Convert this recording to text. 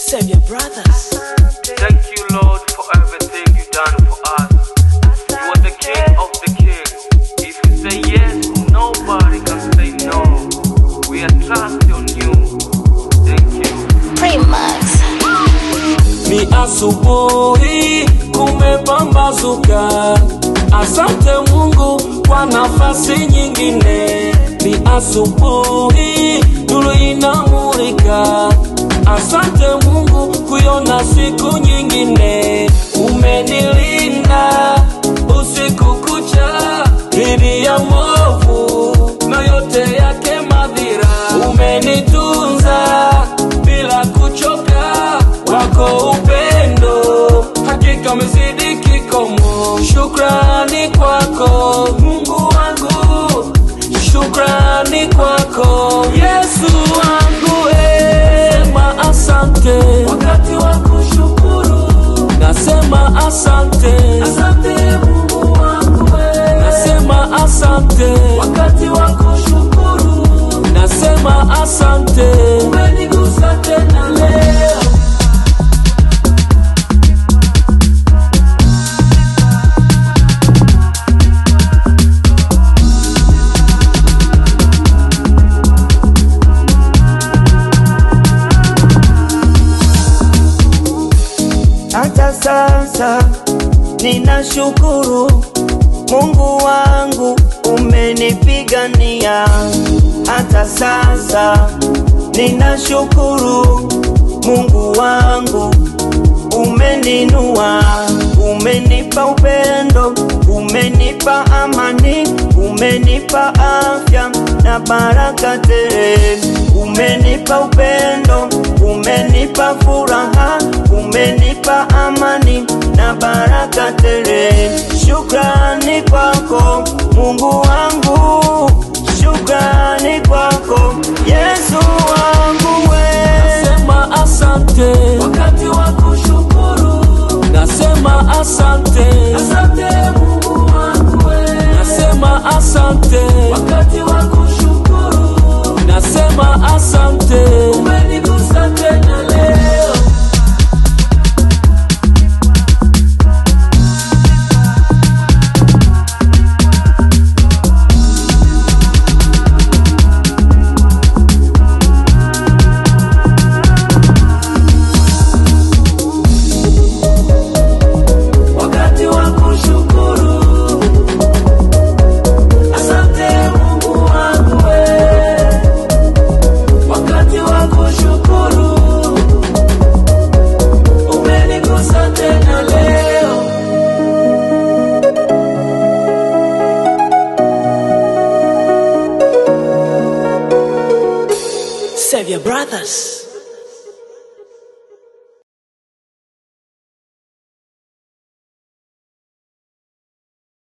Save your brothers. Thank you, Lord, for everything you've done for us. You are the King of the King. If you say yes, nobody can say no. We are trust on you. Thank you. Remax. Ni asubuhi kumepambazuka, asante Mungu kwa nafasi nyingine. Ni asubuhi nuru inamulika, asante Mungu kuiona siku nyingine. Umenilinda usiku kucha dhidi ya mwovu na yote yake madhira. Umenitunza bila kuchoka, wako upendo hakika umezidi kikomo. Shukrani kwako Mungu wangu, shukrani kwako Yesu wangu, eh. Sema asante wakati wa kushukuru, nasema asante, asante Mungu wangu, eh. nasema asante wakati wa kushukuru, nasema asante, umenigusa tena leo. Hata sasa ninashukuru Mungu wangu umenipigania. Hata sasa ninashukuru Mungu wangu umeninua, umenipa upendo, umenipa amani, umenipa afya na baraka tele. Umenipa upendo, umenipa furaha, umenipa amani na baraka tele. Shukrani kwako Mungu wangu, shukrani kwako Yesu wangu we. Nasema asante wakati wa kushukuru, nasema asante, asante Mungu wangu wewe. Nasema asante wakati wa kushukuru, nasema asante, umenigusa tena leo. wakati wa kushukuru. Asante Mungu wangu wewe, wakati wa kushukuru, umenigusa tena leo. Save your brothers.